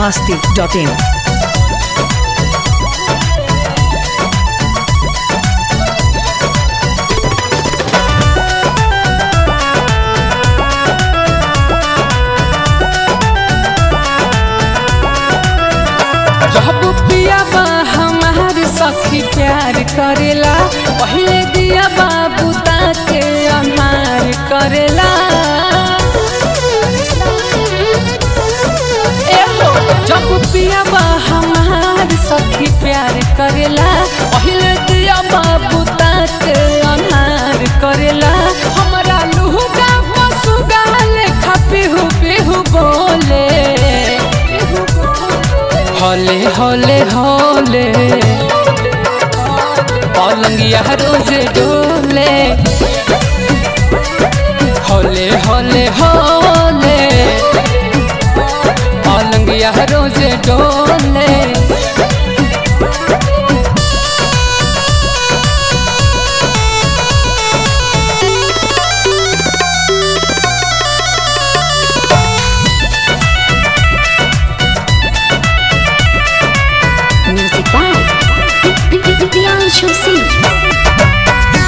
masti.in. जब पिया बा हमार सखी प्यार करेला पहले दिया बाबू के अनार करेला एहो जब पिया बा हमार सखी प्यार करेला पहले दिया बाबू के अनार करेला हमरा लुहुगा पसुगा लेखा पिहु पिहु बोले हले हले हले पलंगिया रोज डोले हले हले हले पलंगिया रोज डोले Music by Priyanshu Singh.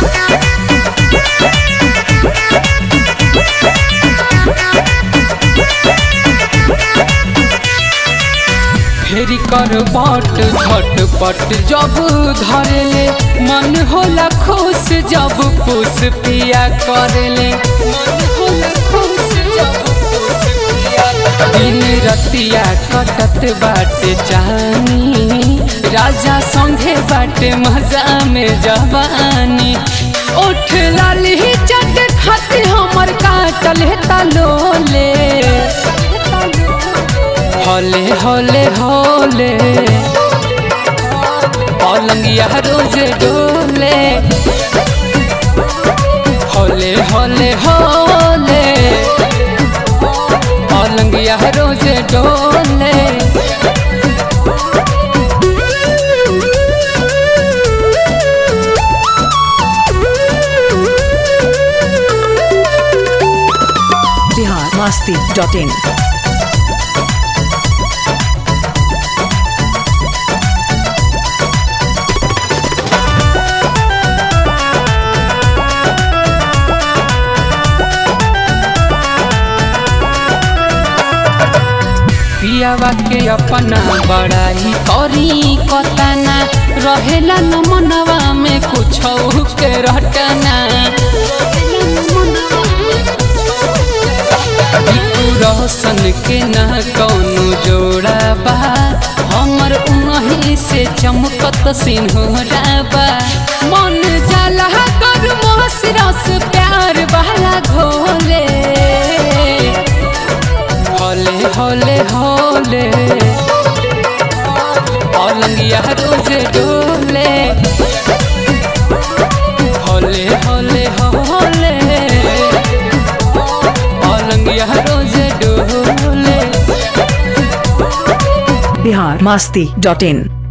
फेरी कर बट झटपट जब धरेले मन होला खुश जब पुस पिया करेले मन होला खुश जब पुस पिया दिन रतिया कटत बाटे जानी राजा संगे बाटे मजा में जवानी उठ लाली चट खाते हमर काटल तलोले हले हले हले पलंगिया रोज डोले हले हले हले पलंगिया रोज डोले Bihar masti.in. पियावा के अपना बड़ाई करी कतना रहेला न मनवा में कुछ के रटना बिकु रोशन के न कौनो जोड़ा बा हमर उनही से चमकत सिन्होरा बा मन जाला कर मोहस रस प्यार वाला घोले हले हले हले पलंगिया रोज डोले हले हले हले पलंगिया रोज डोले Bihar masti.in.